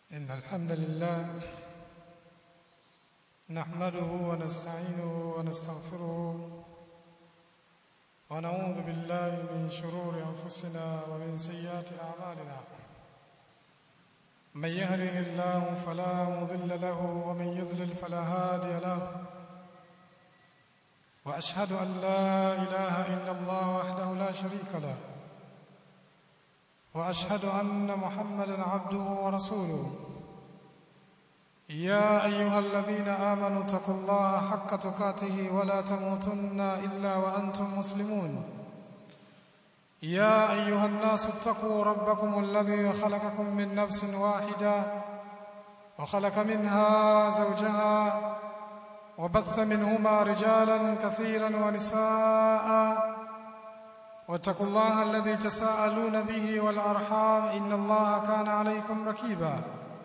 إن الحمد لله نحمده ونستعينه ونستغفره ونعوذ بالله من شرور أنفسنا ومن سيئات أعمالنا من يهده الله فلا مضل له ومن يضلل فلا هادي له وأشهد أن لا إله إلا الله وحده لا شريك له واشهد ان محمدا عبده ورسوله يا ايها الذين امنوا اتقوا الله حق تقاته ولا تموتن الا وانتم مسلمون يا ايها الناس اتقوا ربكم الذي خلقكم من نفس واحده وخلق منها زوجها وبث منهما رجالا كثيرا ونساء واتقوا الله الذي تساءلون به والارحام ان الله كان عليكم ركيبا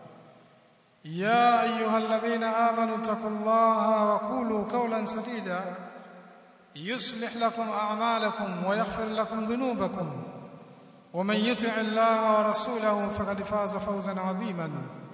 يا ايها الذين امنوا اتقوا الله وقولوا قولا سديدا يصلح لكم اعمالكم ويغفر لكم ذنوبكم ومن يطع الله ورسوله فقد فاز فوزا عظيما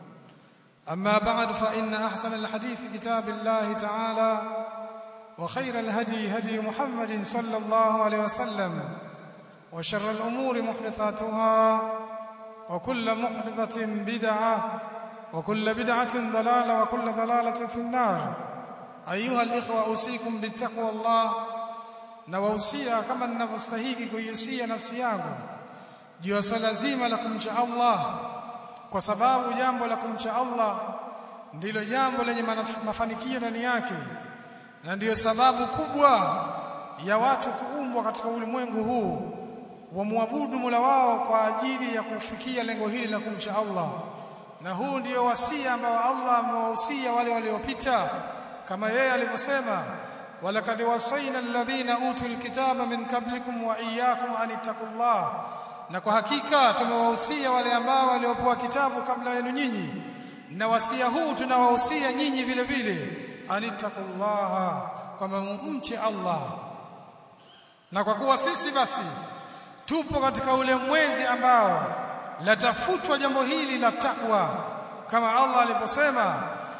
اما بعد فان احسن الحديث كتاب الله تعالى وخير الهدي هدي محمد صلى الله عليه وسلم وشر الأمور محدثاتها وكل محدثة بدعة وكل بدعة ضلالة وكل ضلالة في النار أيها الإخوة أوصيكم بالتقوى الله نوصيا كما ninavyostahili kuiusia nafsi yangu juu ya swala zima la kumcha Allah kwa sababu jambo la kumcha Allah ndilo jambo lenye mafanikio ndani yake na ndiyo sababu kubwa ya watu kuumbwa katika ulimwengu huu wamwabudu Mola wao kwa ajili ya kufikia lengo hili la kumcha Allah na huu ndiyo wasia ambao Allah amewahusia wale waliopita kama yeye alivyosema walakad wasaina alladhina utul kitaba min qablikum wa iyyakum an ittaqullah na kwa hakika tumewahusia wale ambao waliopewa kitabu kabla yenu nyinyi na wasia huu tunawahusia nyinyi vile vile anittaqullaha kwamba mumche Allah na kwa kuwa sisi basi tupo katika ule mwezi ambao latafutwa jambo hili la takwa kama Allah aliposema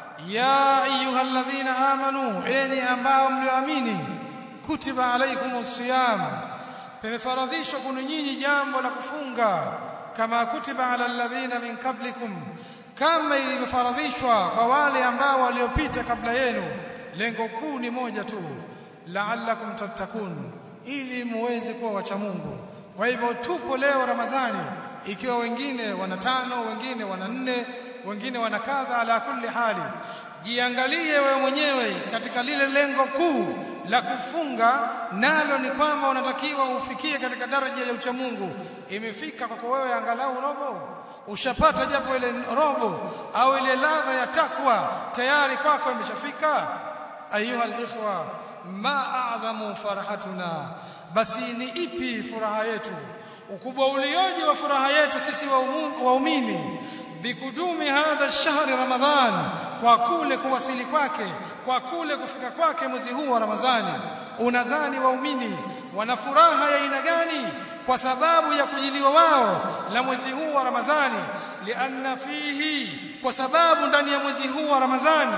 ya ayyuhalladhina amanu enyi ambao mlioamini kutiba alaikumus siyam pemefaradhishwa kwenu nyinyi jambo la kufunga kama kutiba ala alladhina min qablikum kama ilivyofaradhishwa kwa wale ambao waliopita kabla yenu lengo kuu ni moja tu la'allakum tattakun ili muweze kuwa wacha Mungu kwa hivyo tupo leo Ramadhani ikiwa wengine wana tano wengine wana nne wengine wana kadha ala kulli hali jiangalie wewe mwenyewe katika lile lengo kuu la kufunga nalo ni kwamba unatakiwa ufikie katika daraja ya uchamungu imefika kwako wewe angalau robo ushapata japo ile robo au ile ladha ya takwa tayari kwako imeshafika ayuha alikhwa ma a'dhamu farhatuna basi ni ipi furaha yetu ukubwa ulioje wa furaha yetu sisi waumini bikudumi hadha shahri ramadhan kwa kule kuwasili kwake kwa kule kufika kwake mwezi huu wa ramadhani unadhani waumini wana furaha ya aina gani kwa sababu ya kujiliwa wao la mwezi huu wa ramadhani lianna fihi kwa sababu ndani ya mwezi huu wa ramadhani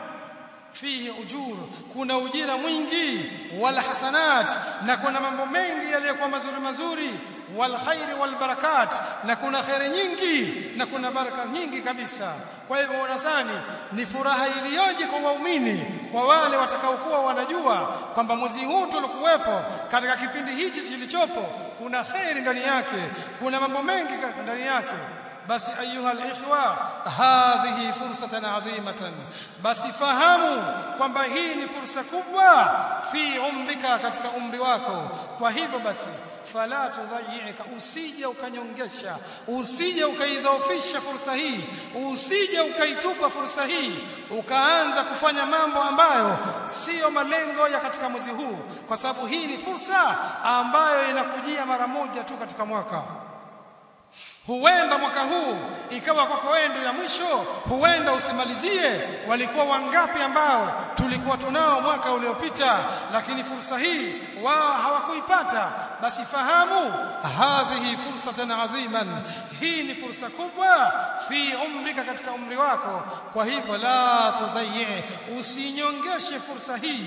fihi ujur kuna ujira mwingi wal hasanat na kuna mambo mengi yaliyokuwa mazuri mazuri wal khairi wal barakat na kuna khairi nyingi na kuna baraka nyingi kabisa kwa hivyo unasani ni furaha iliyoje kwa waumini kwa wale watakaokuwa wanajua kwamba mwezi huu tulikuwepo katika kipindi hichi kilichopo kuna khairi ndani yake kuna mambo mengi ndani yake basi ayuha alikhwa hadhihi fursatan adhimatan basi fahamu kwamba hii ni fursa kubwa fi umrika katika umri wako kwa hivyo basi fala tudhayyika usije ukanyongesha usije ukaidhoofisha fursa hii usije ukaitupa fursa hii ukaanza kufanya mambo ambayo siyo malengo ya katika mwezi huu kwa sababu hii ni fursa ambayo inakujia mara moja tu katika mwaka huenda mwaka huu ikawa kwako wewe ndio ya mwisho huenda usimalizie walikuwa wangapi ambao tulikuwa tunao mwaka uliopita lakini fursa hii wao hawakuipata basi fahamu hadhihi fursatan adhiman hii ni fursa kubwa fi umrika katika umri wako kwa hivyo la tudhayyi usinyongeshe fursa hii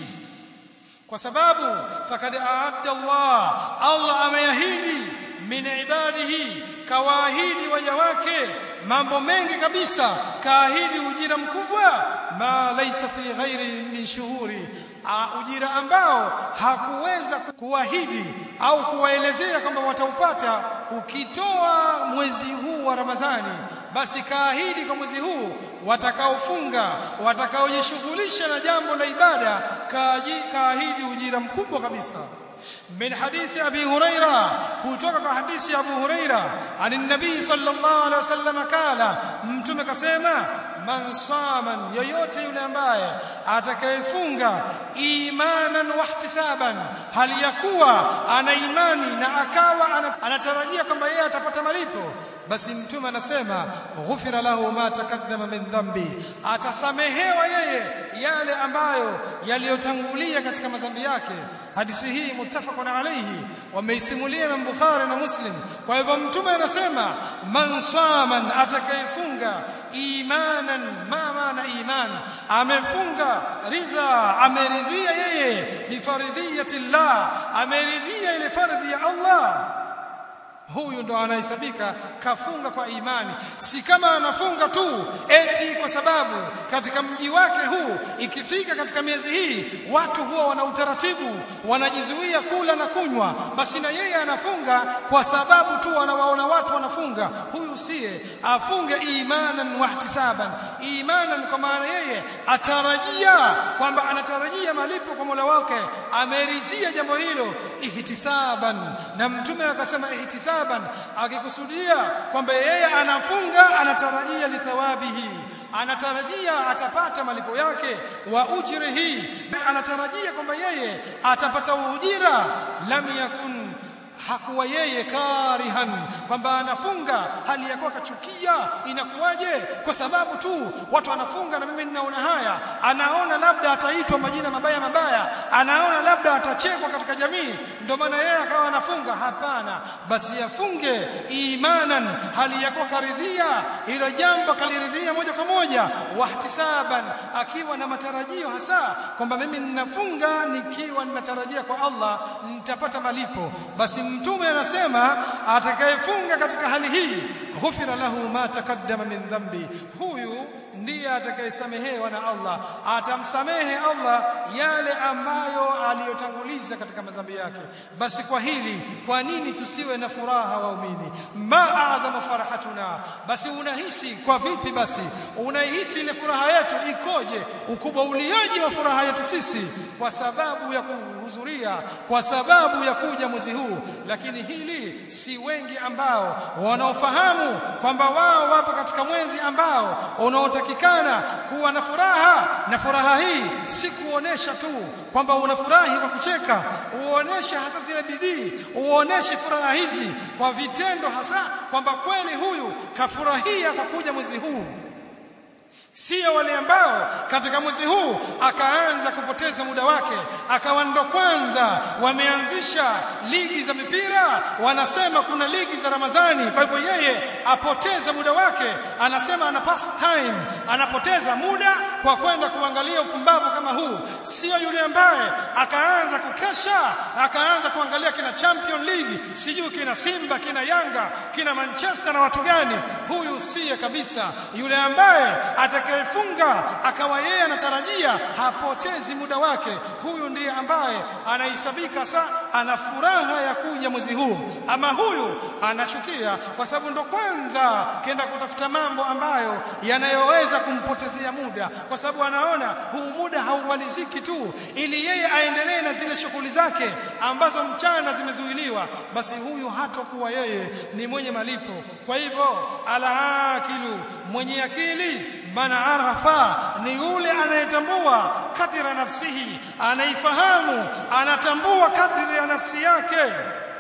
kwa sababu fakad aadda Allah Allah ameahidi min ibadihi kawaahidi waja wake mambo mengi kabisa kaahidi ujira mkubwa ma laysa fi ghairi min shuhuri ujira ambao hakuweza kuahidi au kuwaelezea kwamba wataupata ukitoa mwezi huu wa Ramadhani basi kaahidi kwa mwezi huu watakaofunga watakaojishughulisha na jambo la ibada kaahidi ujira mkubwa kabisa من حديث أبي هريرة كتوك حديث أبو هريرة عن النبي صلى الله عليه وسلم قال متمك سيما man saman yoyote yule ambaye atakayefunga imanan wahtisaban hali ya kuwa ana imani na akawa anatarajia kwamba yeye atapata malipo basi mtume anasema ghufira lahu ma takaddama min dhambi atasamehewa yeye yale ambayo yaliyotangulia katika madhambi yake hadithi hii muttafaqun alayhi wameisimulia na Bukhari na Muslim kwa hivyo mtume anasema man saman atakayefunga imanan ma maana iman amefunga ridha ameridhia yeye bifaridhiyati llah ameridhia ile fardhi ya Allah huyu ndo anahesabika kafunga kwa imani si kama anafunga tu eti kwa sababu katika mji wake huu ikifika katika miezi hii watu huwa wana utaratibu wanajizuia kula na kunywa basi na yeye anafunga kwa sababu tu wanawaona watu wanafunga huyu siye afunge imanan wahtisaban imanan kwa maana yeye atarajia kwamba anatarajia malipo kwa Mola wake amerizia jambo hilo ihtisaban na mtume akasema ihtisaban hisaban akikusudia kwamba yeye anafunga anatarajia lithawabihi anatarajia atapata malipo yake wa ujrihi anatarajia kwamba yeye atapata ujira lam yakun hakuwa yeye karihan kwamba anafunga hali ya kuwa kachukia inakuwaje kwa sababu tu watu wanafunga na mimi ninaona haya anaona labda ataitwa majina mabaya mabaya anaona labda atachekwa katika jamii ndio maana yeye akawa anafunga hapana basi afunge imanan hali ya kuwa karidhia hilo jambo kaliridhia moja kwa moja wahtisaban akiwa na matarajio hasa kwamba mimi ninafunga nikiwa ninatarajia kwa Allah nitapata malipo basi mtume anasema atakayefunga katika hali hii ghufira lahu ma takaddama min dhambi huyu ndiye atakayesamehewa na Allah atamsamehe Allah yale ambayo aliyotanguliza katika madhambi yake basi kwa hili kwa nini tusiwe na furaha waumini ma adhama farahatuna basi unahisi kwa vipi basi unahisi ile furaha yetu ikoje ukubwa ulioje wa furaha yetu sisi kwa sababu ya kuhudhuria kwa sababu ya kuja mwezi huu lakini hili si wengi ambao wanaofahamu kwamba wao wapo katika mwezi ambao unaotakikana kuwa na furaha na furaha hii si kuonesha tu kwamba unafurahi kwa kucheka uoneshe hasa zile bidii uoneshe furaha hizi kwa vitendo hasa kwamba kweli huyu kafurahia kwa kuja mwezi huu sio wale ambao katika mwezi huu akaanza kupoteza muda wake akawa ndo kwanza wameanzisha ligi za mipira wanasema kuna ligi za Ramadhani kwa hivyo yeye apoteza muda wake anasema ana pass time anapoteza muda kwa kwenda kuangalia upumbavu kama huu sio yule ambaye akaanza kukesha akaanza kuangalia kina Champion League sijui kina Simba kina Yanga kina Manchester na watu gani huyu siye kabisa yule ambaye atakayefunga akawa yeye anatarajia hapotezi muda wake huyu ndiye ambaye anahesabika sa ana furaha ya kuja mwezi huu ama huyu anachukia kwa sababu ndo kwanza kenda kutafuta mambo ambayo yanayoweza kumpotezea muda kwa sababu anaona huu muda haumaliziki tu ili yeye aendelee na zile shughuli zake ambazo mchana zimezuiliwa basi huyu hatakuwa yeye ni mwenye malipo kwa hivyo alakilu mwenye akili mana arafa ni yule anayetambua kadira nafsihi anaifahamu anatambua kadiri ya nafsi yake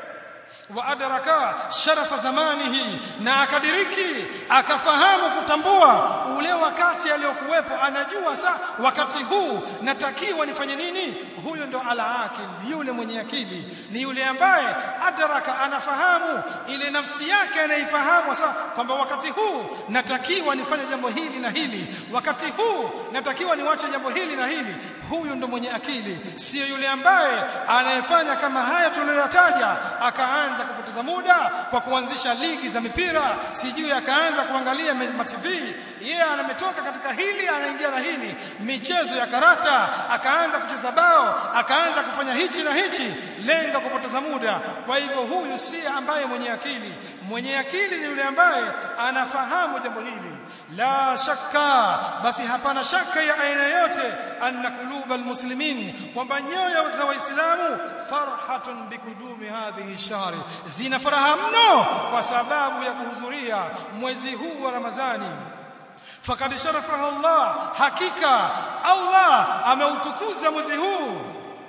wa adraka sharafa zamanihi na akadiriki akafahamu kutambua ule wakati aliyokuwepo anajua sa wakati huu natakiwa nifanye nini huyo ndo ala akil yule mwenye akili ni yule ambaye adraka anafahamu ile nafsi yake anaifahamu sa kwamba wakati huu natakiwa nifanye jambo hili na hili wakati huu natakiwa niwache jambo hili na hili huyu ndo mwenye akili sio yule ambaye anayefanya kama haya tuliyoyataja akaanza kupoteza muda kwa kuanzisha ligi za mipira sijui akaanza kuangalia ma TV yeye yeah, ametoka katika hili anaingia na hili michezo ya karata akaanza kucheza bao akaanza kufanya hichi na hichi lenga kupoteza muda kwa hivyo huyu si ambaye mwenye akili mwenye akili ni yule ambaye anafahamu jambo hili la shakka basi hapana shaka ya aina yote anna qulubal muslimin kwamba nyoyo za waislamu farhatun bikudumi hadhihi shahri zina furaha mno kwa sababu ya kuhudhuria mwezi huu wa ramadhani fakad sharafaha Allah hakika Allah ameutukuza mwezi huu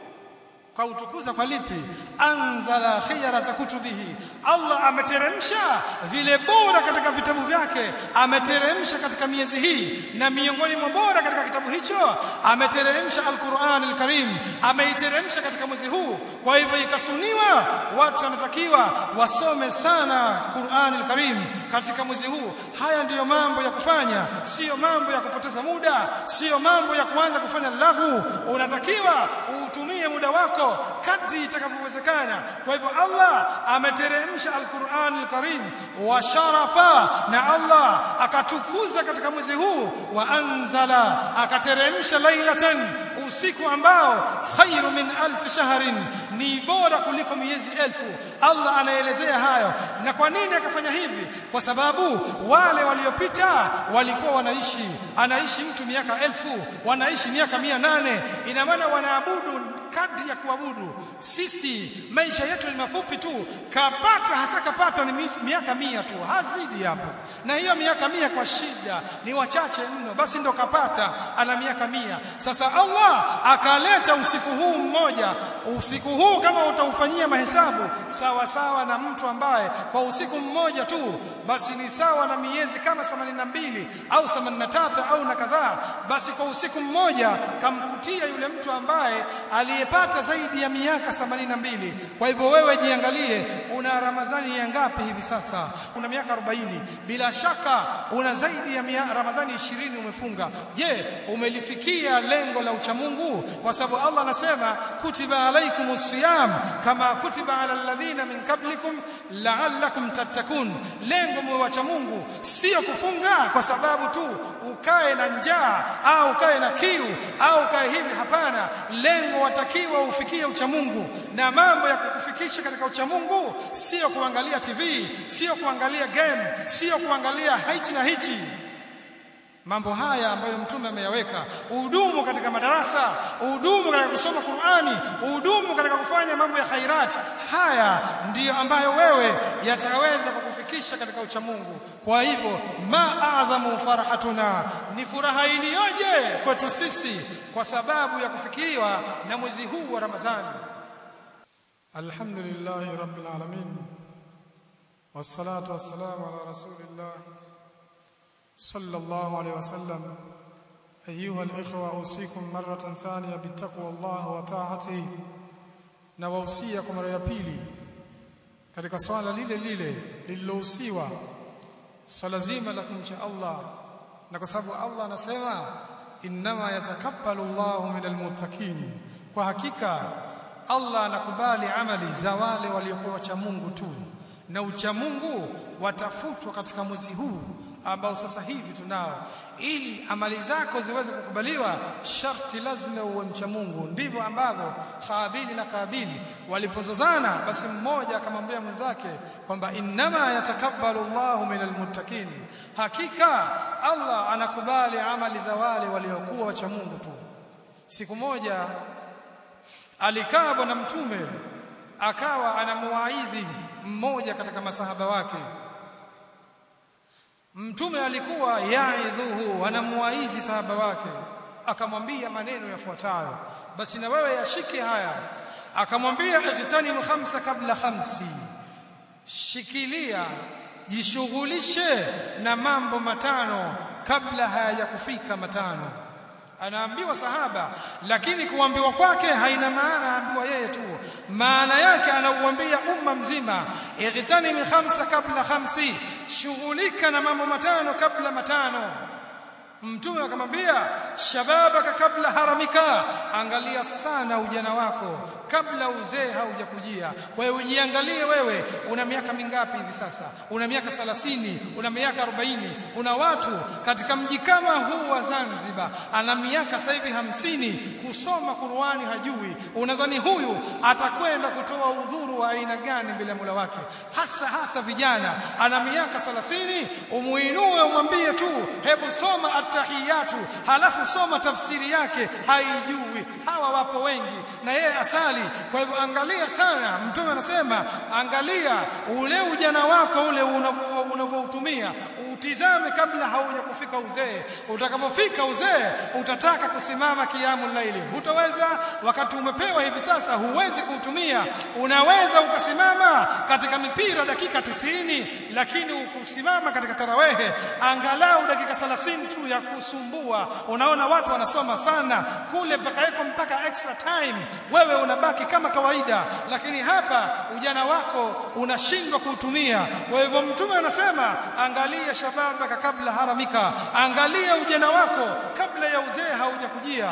kwa utukuza kwa lipi anzala khiyarata kutubihi Allah ameteremsha vile bora katika vitabu vyake ameteremsha katika miezi hii na miongoni mwa bora katika kitabu hicho ameteremsha alquran alkarim ameiteremsha katika mwezi huu kwa hivyo ikasuniwa watu wanatakiwa wasome sana Qur'an alkarim katika mwezi huu haya ndiyo mambo ya kufanya sio mambo ya kupoteza muda sio mambo ya kuanza kufanya lahu unatakiwa utumie muda wako kadri itakavyowezekana kwa hivyo Allah ameteremsha al-Qur'an al-Karim wa sharafa na Allah akatukuza katika mwezi huu wa anzala akateremsha lailatan usiku ambao khairu min alf shahrin ni bora kuliko miezi elfu Allah anaelezea hayo na kwa nini akafanya hivi kwa sababu wale waliopita walikuwa wanaishi anaishi mtu miaka elfu wanaishi miaka mia nane ina maana wanaabudu kadri ya kuabudu sisi maisha yetu ni mafupi tu kapata hasa kapata ni miaka mia tu hazidi hapo na hiyo miaka mia kwa shida ni wachache mno basi ndo kapata ana miaka mia sasa Allah akaleta usiku huu mmoja usiku huu kama utaufanyia mahesabu sawa sawa na mtu ambaye kwa usiku mmoja tu basi ni sawa na miezi kama 82 au 83 au na kadhaa basi kwa usiku mmoja kamkutia yule mtu ambaye aliyepata zaidi ya miaka 82 kwa hivyo wewe jiangalie una ramadhani ya ngapi hivi sasa una miaka 40 bila shaka una zaidi ya mia, ramadhani 20 umefunga je umelifikia lengo la uchamungu kwa sababu Allah anasema kutiba alaikumus siyam kama kutiba ala alladhina min qablikum la'allakum tattakun lengo mwacha Mungu sio kufunga kwa sababu tu ukae na njaa au ukae na kiu au ukae hivi hapana lengo watakiwa ufikie uchamungu na mambo ya kukufikisha katika uchamungu sio kuangalia TV sio kuangalia game sio kuangalia hichi na hichi mambo haya ambayo mtume ameyaweka uhudumu katika madarasa uhudumu katika kusoma Qur'ani uhudumu katika kufanya mambo ya khairat haya ndiyo ambayo wewe yataweza kukufikisha katika uchamungu kwa hivyo ma adhamu farhatuna ni furaha iliyoje kwetu sisi kwa sababu ya kufikiriwa na mwezi huu wa Ramadhani Alhamdulillahi rabbil alamin wassalatu wassalamu ala rasulillah صلى الله عليه وسلم أيها الإخوة أوصيكم مرة ثانية بتقوى الله وطاعته na wausia mara ya pili katika swala lile lile lililohusiwa swala zima la kumcha Allah na kwa sababu Allah anasema innama yatakabbalu Allahu minal muttaqin kwa hakika Allah anakubali amali za wale waliokuwa wacha Mungu tu na ucha Mungu watafutwa katika mwezi huu ambao sasa hivi tunao ili amali zako ziweze kukubaliwa sharti lazima uwe mcha Mungu ndivyo ambavyo Habili na Kabili walipozozana basi mmoja akamwambia mwenzake kwamba innama yatakabbalu Allahu minal muttaqin hakika Allah anakubali amali za wale waliokuwa wacha Mungu tu siku moja alikaa bwana mtume akawa anamuwaidhi mmoja katika masahaba wake Mtume alikuwa yaidhuhu anamuwaizi sahaba wake akamwambia maneno yafuatayo basi na wewe yashike haya akamwambia ijtanimu khamsa kabla khamsi shikilia jishughulishe na mambo matano kabla hayajakufika matano anaambiwa sahaba lakini kuambiwa kwake haina maana aambiwa yeye tu maana yake anauambia umma mzima ightani khamsa kabla khamsi shughulika na mambo matano kabla matano mtume akamwambia shababaka kabla haramika angalia sana ujana wako kabla uzee haujakujia kwa hiyo ujiangalie wewe una miaka mingapi hivi sasa una miaka 30 una miaka 40 kuna watu katika mji kama huu wa Zanzibar ana miaka sasa hivi hamsini kusoma Qur'ani hajui unadhani huyu atakwenda kutoa udhuru wa aina gani mbele ya Mola wake hasa hasa vijana ana miaka 30 umuinue umwambie tu hebu soma attahiyatu halafu soma tafsiri yake haijui hawa wapo wengi na yeye asali kwa hivyo angalia sana mtume anasema angalia ule ujana wako ule unavyoutumia utizame kabla haujakufika uzee utakapofika uzee utataka kusimama kiamu laili hutaweza wakati umepewa hivi sasa huwezi kuutumia unaweza ukasimama katika mipira dakika tisini lakini ukusimama katika tarawehe angalau dakika 30 tu ya kusumbua unaona watu wanasoma sana kule pakawekwa mpaka extra time wewe unabaki kama kawaida lakini hapa ujana wako unashindwa kuutumia kwa hivyo mtume anasema angalia shababaka kabla haramika angalia ujana wako kabla ya uzee haujakujia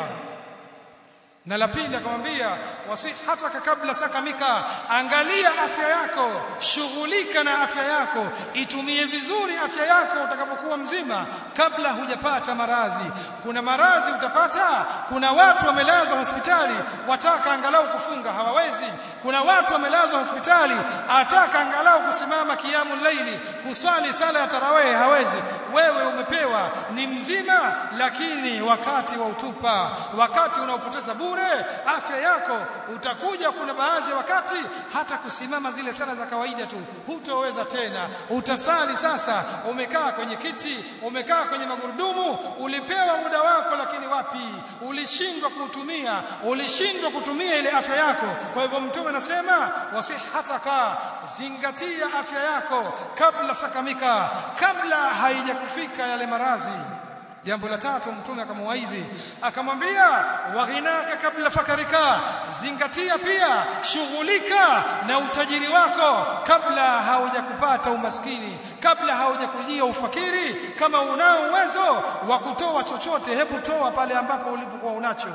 na la pili akamwambia wasihataka kabla sakamika angalia afya yako shughulika na afya yako itumie vizuri afya yako utakapokuwa mzima kabla hujapata marazi kuna marazi utapata kuna watu wamelazwa hospitali wataka angalau kufunga hawawezi kuna watu wamelazwa hospitali ataka angalau kusimama kiamu laili kuswali sala ya tarawih hawezi wewe umepewa ni mzima lakini wakati wa utupa wakati unaopoteza bure afya yako utakuja kuna baadhi ya wakati hata kusimama zile sala za kawaida tu hutoweza tena utasali sasa umekaa kwenye kiti umekaa kwenye magurudumu ulipewa muda wako lakini wapi ulishindwa kuutumia ulishindwa kutumia ile afya yako kwa hivyo mtume anasema wasihataka zingatia afya yako kabla sakamika kabla haijakufika yale marazi jambo la tatu mtume akamwaidhi akamwambia waghinaka kabla fakarika zingatia pia shughulika na utajiri wako kabla haujakupata umaskini kabla haujakujia ufakiri kama unao uwezo wa kutoa chochote hebu toa pale ambapo ulipokuwa unacho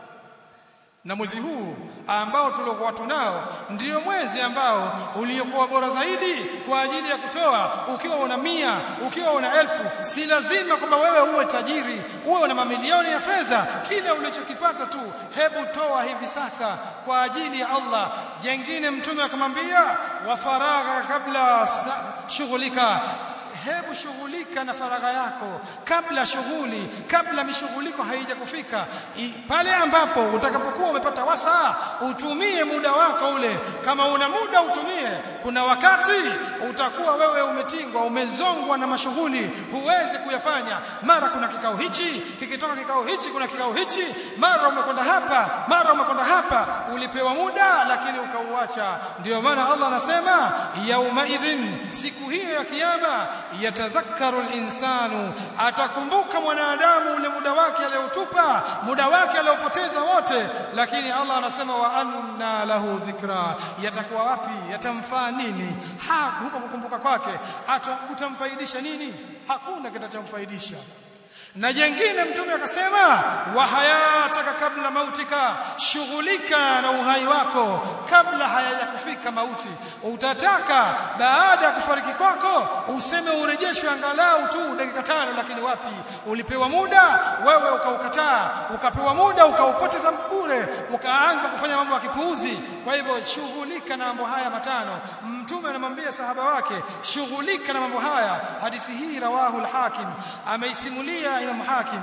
na mwezi huu ambao tuliokuwa tunao ndiyo mwezi ambao uliokuwa bora zaidi kwa ajili ya kutoa ukiwa una mia ukiwa una elfu si lazima kwamba wewe uwe tajiri uwe una mamilioni ya fedha kile ulichokipata tu hebu toa hivi sasa kwa ajili ya Allah jengine mtume akamwambia wa faragha kabla shughulika hebu shughulika na faragha yako kabla shughuli kabla mishughuliko haijakufika pale ambapo utakapokuwa umepata wasaa utumie muda wako ule kama una muda utumie kuna wakati utakuwa wewe umetingwa umezongwa na mashughuli huwezi kuyafanya mara kuna kikao hichi kikitoka kikao hichi kuna kikao hichi mara umekwenda hapa mara umekwenda hapa ulipewa muda lakini ukauacha ndio maana Allah anasema yauma idhin siku hiyo ya kiyama yatadhakkaru al-insanu atakumbuka mwanadamu ule muda wake aliotupa muda wake aliopoteza wote lakini Allah anasema wa anna lahu dhikra yatakuwa wapi yatamfaa nini hakupa kukumbuka kwake kutamfaidisha nini hakuna kitachomfaidisha na jengine mtume akasema wa hayataka kabla mautika shughulika na uhai wako kabla hayajakufika mauti utataka baada ya kufariki kwako useme urejeshwe angalau tu dakika tano lakini wapi ulipewa muda wewe ukaukataa ukapewa muda ukaupoteza bure ukaanza kufanya mambo ya kipuuzi kwa hivyo shughulika na mambo haya matano mtume anamwambia sahaba wake shughulika na mambo haya hadithi hii rawahu al-hakim ameisimulia Imam Hakim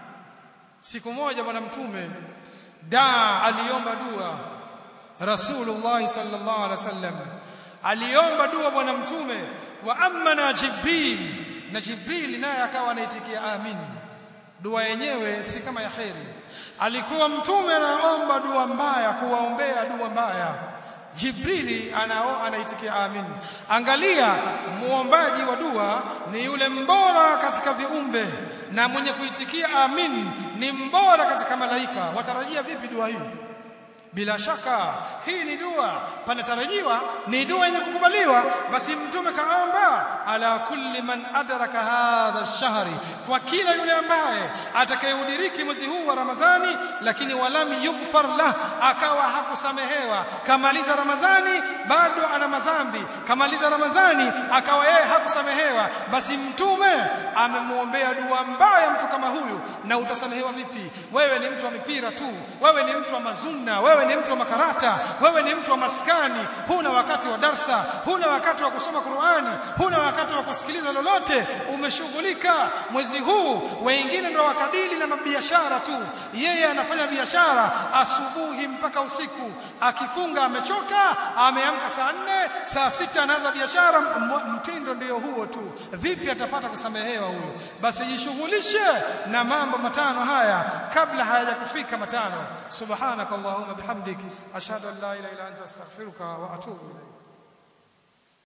siku moja bwana mtume daa aliomba dua Rasulullah sallallahu alaihi wasallam aliomba dua bwana mtume wa amana Jibril na Jibril naye akawa anaitikia amin dua yenyewe si kama ya kheri alikuwa mtume anaomba dua mbaya kuwaombea dua mbaya Jibrili anao anaitikia amin angalia muombaji wa dua ni yule mbora katika viumbe na mwenye kuitikia amin ni mbora katika malaika watarajia vipi dua hii bila shaka hii ni dua panatarajiwa ni dua yenye kukubaliwa basi mtume kaomba ala kulli man adraka hadha shahri kwa kila yule ambaye atakayeudiriki mwezi huu wa ramadhani lakini walam yughfar lah akawa hakusamehewa kamaliza ramadhani bado ana madhambi kamaliza ramadhani akawa yeye hakusamehewa basi mtume amemuombea dua mbaya mtu kama huyu na utasamehewa vipi wewe ni mtu wa mipira tu wewe ni mtu wa mazunna wewe ni mtu wa makarata wewe ni mtu wa maskani huna wakati wa darsa huna wakati wa kusoma Qur'ani huna wakati wa kusikiliza lolote umeshughulika mwezi huu wengine ndio wakadili na mabiashara tu yeye anafanya biashara asubuhi mpaka usiku akifunga amechoka ameamka saa nne saa sita anaanza biashara mtindo ndio huo tu vipi atapata kusamehewa huyo basi jishughulishe na mambo matano haya kabla hayajakufika matano subhanakallahumma bihamdik ashhadu an la ilaha illa anta astaghfiruka wa atubu ilayk